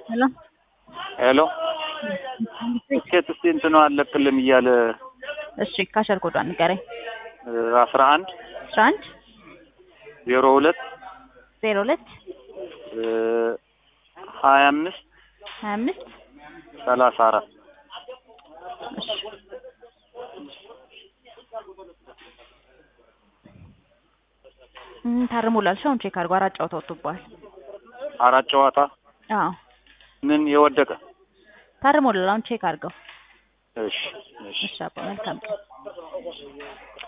ሄሎ ሄሎ ትኬት እስቲ እንትኑ አለቅልም እያለ እሺ ካሸር ኮዷን ንገረኝ። አስራ አንድ አስራ አንድ ዜሮ ሁለት ዜሮ ሁለት ሀያ አምስት ሀያ አምስት ሰላሳ አራት እሺ እም፣ ታርሞላል። እሺ አሁን ቼክ አድርጎ አራት ጨዋታ ወጥቶብሃል። አራት ጨዋታ አዎ ምን የወደቀ ታርሞላል። አሁን ቼክ አድርገው። እሺ እሺ እሺ አባ መልካም ቀን